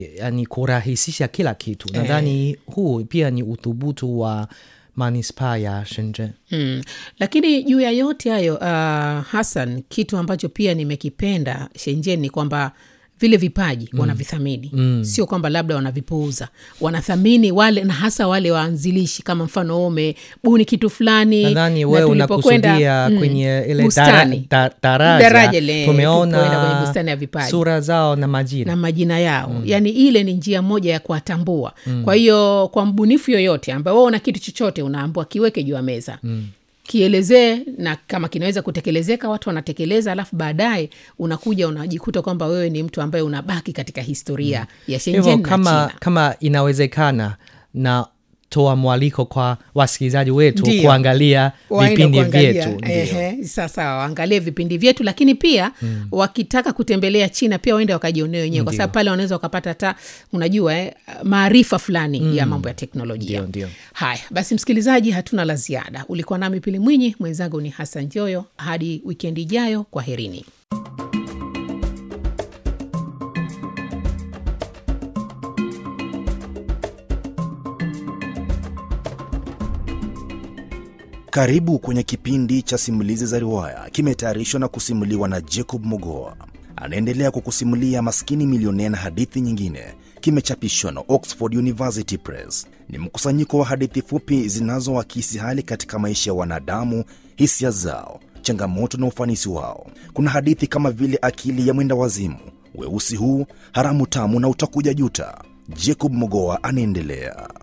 yani kurahisisha kila kitu nadhani huu pia ni uthubutu wa manispaa ya shenzhen Mm. Lakini juu ya yote hayo uh, Hassan, kitu ambacho pia nimekipenda Shenzhen ni kwamba vile vipaji mm. wanavithamini mm. sio kwamba labda wanavipuuza, wanathamini wale na hasa wale waanzilishi, kama mfano wewe umebuni kitu fulani, nadhani na wewe tulipokwenda, unakusudia mm, kwenye ile bustani. dara, da, daraja, Daraja ile, tulipoenda kwenye tumeona bustani ya vipaji. sura zao na majina na majina yao mm. yaani ile ni njia moja ya kuwatambua mm. kwa hiyo kwa mbunifu yoyote ambaye wewe una kitu chochote unaambua kiweke juu ya meza mm kielezee na kama kinaweza kutekelezeka watu wanatekeleza alafu baadaye unakuja unajikuta kwamba wewe ni mtu ambaye unabaki katika historia mm. ya hivyo Shenzhen na kama, China. kama inawezekana na toa mwaliko kwa wasikilizaji wetu Ndiyo. kuangalia Waende vipindi kuangalia. vyetu ndio. Ehe, sasa waangalie vipindi vyetu lakini pia mm. wakitaka kutembelea china pia waende wakajionea wenyewe kwa Ndio. sababu pale wanaweza wakapata hata unajua eh, maarifa fulani mm. ya mambo ya teknolojia Ndio, ndio. haya basi msikilizaji hatuna la ziada ulikuwa nami pili mwinyi mwenzangu ni hasan joyo hadi wikendi ijayo kwa herini Karibu kwenye kipindi cha simulizi za riwaya, kimetayarishwa na kusimuliwa na Jacob Mogoa. Anaendelea kukusimulia Maskini Milionea na hadithi nyingine. Kimechapishwa na Oxford University Press. Ni mkusanyiko wa hadithi fupi zinazoakisi hali katika maisha ya wanadamu, hisia zao, changamoto na ufanisi wao. Kuna hadithi kama vile Akili ya Mwenda Wazimu, Weusi Huu, Haramu Tamu na Utakuja Juta. Jacob Mogoa anaendelea.